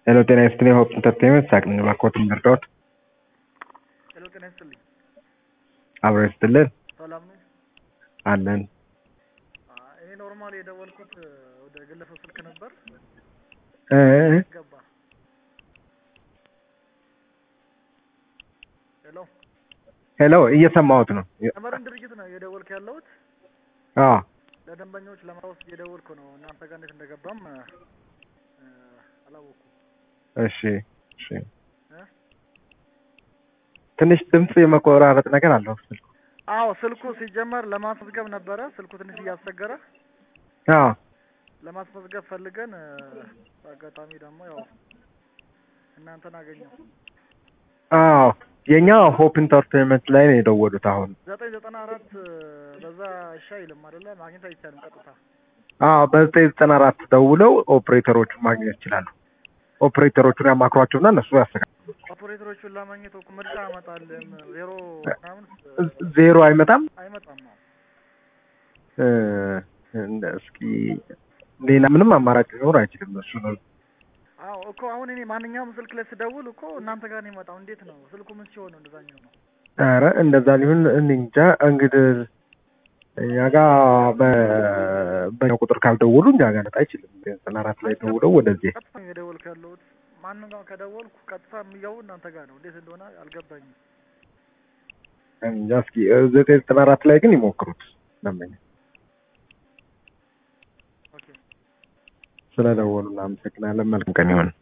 ሄሎ ጤና ይስጥልኝ ሆፕ ኢንተርቴይንመንት ሳቅ ነኝ እባክዎትን ልርዳዎት? ሄሎ ጤና ይስጥልኝ። አብሮ ይስጥልን ሰላም ነው? አለን እኔ ኖርማል የደወልኩት ወደ ግለሰብ ስልክ ነበር። እ ገባ። ሄሎ ሄሎ እየሰማሁት ነው። ተመረን ድርጅት ነው የደወልክ ያለሁት። አዎ ለደንበኞች ለማወስ እየደወልኩ ነው። እናንተ ጋር እንዴት እንደገባም እ፣ አላወኩም። እሺ እሺ እ? ትንሽ ድምፅ የመቆራረጥ ነገር አለው ስልኩ። አዎ ስልኩ ሲጀመር ለማስመዝገብ ነበረ። ስልኩ ትንሽ እያስቸገረ አዎ ለማስመዝገብ ፈልገን እ፣ በአጋጣሚ ደግሞ ያው እናንተን አገኘው። አዎ የኛ ሆፕ ኢንተርቴይንመንት ላይ ነው የደወሉት አሁን። ዘጠኝ ዘጠና አራት በዛ እሺ አይልም አይደለ? ማግኘት አይቻልም ቀጥታ። አዎ በዘጠኝ ዘጠና አራት ደውለው ኦፕሬተሮቹን ማግኘት ይችላሉ። ኦፕሬተሮቹን ያማክሯቸውና እነሱ ያስተካክሉ። ኦፕሬተሮቹን ለማግኘት እኮ ምርጫ አመጣልም ዜሮ ምናምን ዜሮ አይመጣም። አይመጣም። አዎ እ፣ እንደ እስኪ ሌላ ምንም አማራጭ ሊኖር አይችልም። እሱ ነው አዎ እኮ አሁን እኔ ማንኛውም ስልክ ላይ ስደውል እኮ እናንተ ጋር ነው የመጣው። እንዴት ነው ስልኩ ምን ሲሆን ነው እንደዛኛው ነው? ኧረ እንደዛ ሊሆን እኔ እንጃ። እንግዲህ እኛ ጋ በ- በእኛ ቁጥር ካልደወሉ እኛ ጋር ነጣ አይችልም። ዘጠና አራት ላይ ደውለው ወደዚህ ቀጥታ ነው የደወልኩ ያለሁት። ማንም ጋር ከደወልኩ ቀጥታ የሚገቡ እናንተ ጋር ነው። እንዴት እንደሆነ አልገባኝም። እንጃ። እስኪ ዘጠኝ ዘጠና አራት ላይ ግን ይሞክሩት። ደንበኛ ኦኬ ስለደወሉ እናመሰግናለን። መልካም ቀን ይሆን።